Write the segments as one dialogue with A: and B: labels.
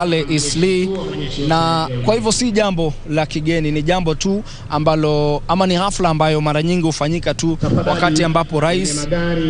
A: pale Isli, na kwa hivyo si jambo la kigeni, ni jambo tu ambalo ama ni hafla ambayo mara nyingi hufanyika tu wakati ambapo rais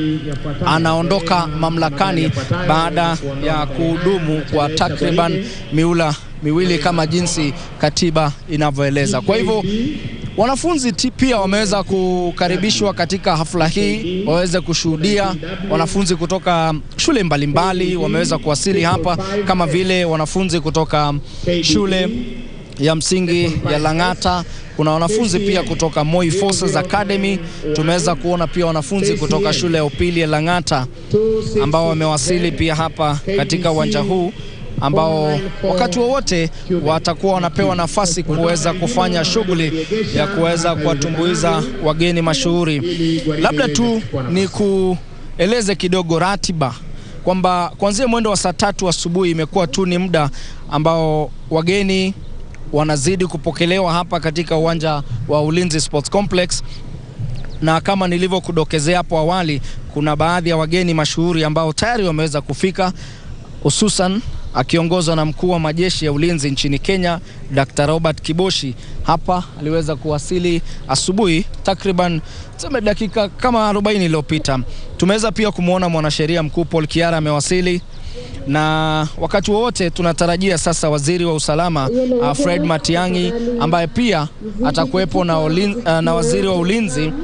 A: anaondoka mamlakani baada ya kuhudumu kwa takriban miula miwili kama jinsi katiba inavyoeleza. Kwa hivyo wanafunzi pia wameweza kukaribishwa katika hafla hii waweze kushuhudia. Wanafunzi kutoka shule mbalimbali wameweza kuwasili hapa, kama vile wanafunzi kutoka shule ya msingi ya Lang'ata. Kuna wanafunzi pia kutoka Moi Forces Academy. Tumeweza kuona pia wanafunzi kutoka shule ya upili ya Lang'ata ambao wamewasili pia hapa katika uwanja huu ambao wakati wowote watakuwa wanapewa nafasi kuweza kufanya shughuli ya kuweza kuwatumbuiza wageni mashuhuri. Labda tu ni kueleze kidogo ratiba kwamba kuanzia mwendo wa saa tatu asubuhi imekuwa tu ni muda ambao wageni wanazidi kupokelewa hapa katika uwanja wa Ulinzi Sports Complex, na kama nilivyokudokezea hapo awali, kuna baadhi ya wageni mashuhuri ambao tayari wameweza kufika hususan akiongozwa na mkuu wa majeshi ya ulinzi nchini Kenya Dr. Robert Kiboshi. Hapa aliweza kuwasili asubuhi takriban tuseme dakika kama 40 iliyopita. Tumeweza pia kumwona mwanasheria mkuu Paul Kiara amewasili, na wakati wowote tunatarajia sasa waziri wa usalama uh, Fred Matiang'i ambaye pia atakuwepo na, uh, na waziri wa ulinzi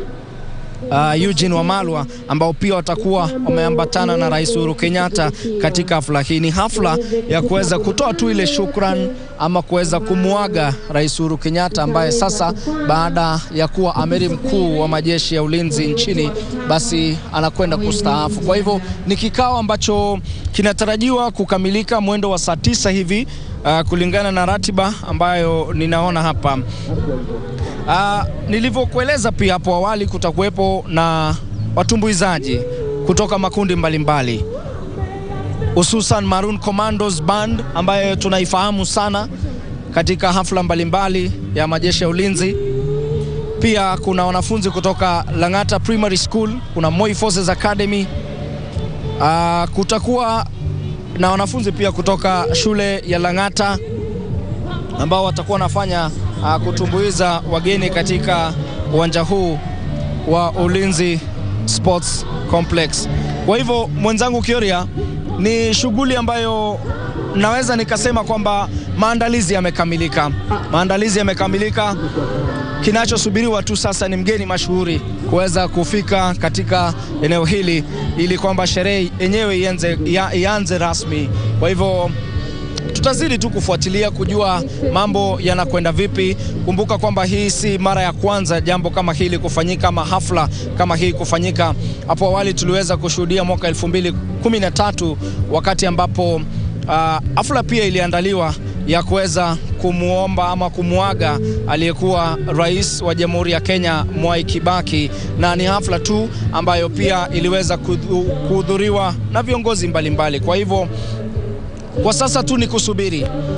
A: Uh, Eugene Wamalwa ambao pia watakuwa wameambatana na Rais Uhuru Kenyatta katika hafla hii. Ni hafla ya kuweza kutoa tu ile shukran ama kuweza kumuaga Rais Uhuru Kenyatta ambaye sasa baada ya kuwa amiri mkuu wa majeshi ya ulinzi nchini basi anakwenda kustaafu. Kwa hivyo ni kikao ambacho kinatarajiwa kukamilika mwendo wa saa tisa hivi uh, kulingana na ratiba ambayo ninaona hapa. Uh, nilivyokueleza pia hapo awali, kutakuwepo na watumbuizaji kutoka makundi mbalimbali hususan Maroon Commandos Band ambayo tunaifahamu sana katika hafla mbalimbali ya majeshi ya ulinzi. Pia kuna wanafunzi kutoka Lang'ata Primary School, kuna Moi Forces Academy. Uh, kutakuwa na wanafunzi pia kutoka shule ya Lang'ata ambao watakuwa wanafanya uh, kutumbuiza wageni katika uwanja huu wa Ulinzi Sports Complex. Kwa hivyo mwenzangu Kioria, ni shughuli ambayo naweza nikasema kwamba maandalizi yamekamilika, maandalizi yamekamilika. Kinachosubiriwa tu sasa ni mgeni mashuhuri kuweza kufika katika eneo hili ili kwamba sherehe yenyewe ianze, ianze rasmi. Kwa hivyo tutazidi tu kufuatilia kujua mambo yanakwenda vipi. Kumbuka kwamba hii si mara ya kwanza jambo kama hili kufanyika, ama hafla kama hii kufanyika. Hapo awali tuliweza kushuhudia mwaka 2013 wakati ambapo uh, hafla pia iliandaliwa ya kuweza kumwomba ama kumwaga aliyekuwa rais wa Jamhuri ya Kenya Mwai Kibaki, na ni hafla tu ambayo pia iliweza kuhudhuriwa na viongozi mbalimbali mbali. Kwa hivyo kwa sasa tu ni kusubiri.